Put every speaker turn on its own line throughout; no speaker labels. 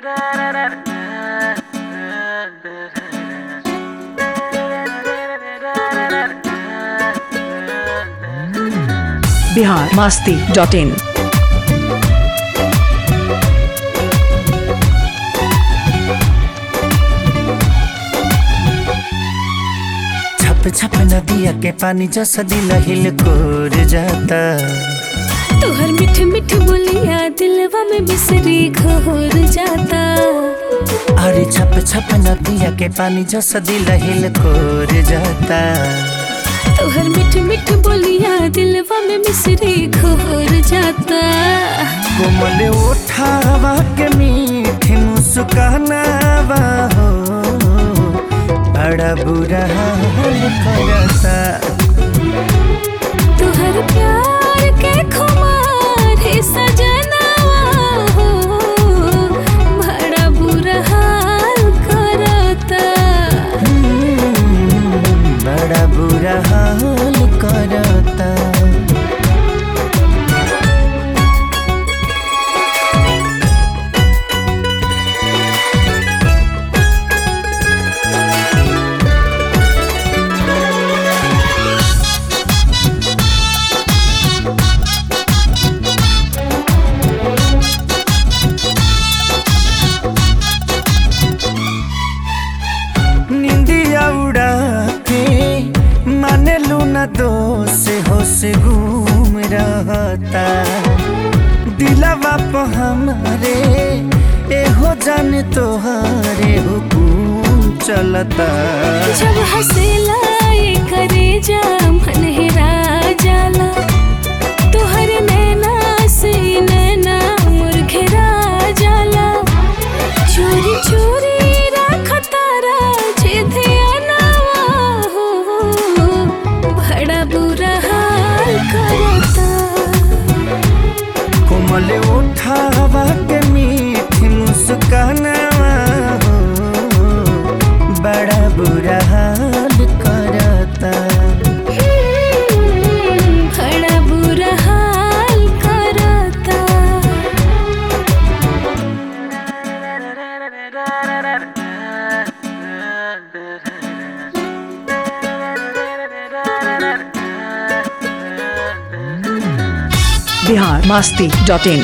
Bihar Masti dot in
छप छप नदिया के पानी जैसा दिल हिल कोर जाता
तोहर मिठ मिठ बोलिया दिलवा में बिसरी घोर जाता
अरे छप छप नदिया के पानी जैसा दिल हिल कोर जाता
तोहर मिठ मिठ बोलिया दिलवा में बिसरी घोर जाता
कोमल उठावा के मीठी मुस्कानावा हो बड़ा बुरा हाल करता
तोहर प्यार के खुमार है सजनवा हो बड़ा बुरा हाल करता
हम्म, बड़ा बुरा हाल करता निंदिया उड़ा के माने लूना दोष होश घूम रहता दिलवा पे हमारे एहो जान तोहारे हुकुम चलता
जब हंसेला ये करे जा मन हेरा जाला तोहर नैना से नैना मुरघेरा जाला चोरी चोरी रखतारा जे ध्यानवा हो बड़ा बुरा हाल करता
कोमल उठावा के मीठी मुस्कानवा हो बड़ा बुरा हाल करता
बड़ा बुरा हाल करता
बिहार मास्ती डॉट इन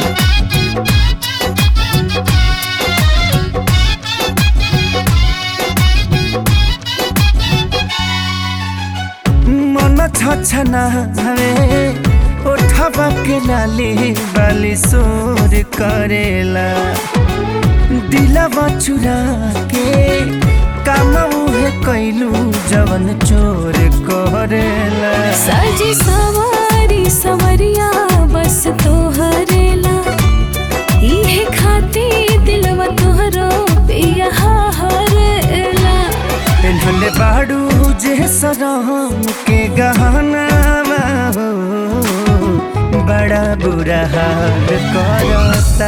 मन छछना हवे उठवा के लाली बाली सोर करेला दिलवा चुरा के काम उहे कैलू जवन चोर करेला
साजी सवारी सवरिया बस तोहरेला इहे खाती दिलवा तोहरो पिया हरेला
पेन्हले बाड़ू जे सरम के गहना हो बड़ा बुरा हाल करता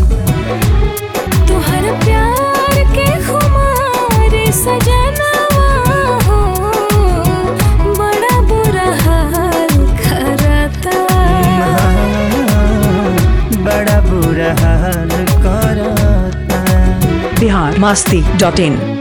तोहर प्यार के खुमार सजनवा हो बड़ा बुरा हाल करता
बड़ा बुरा हाल करता
बिहार मास्ती डॉट इन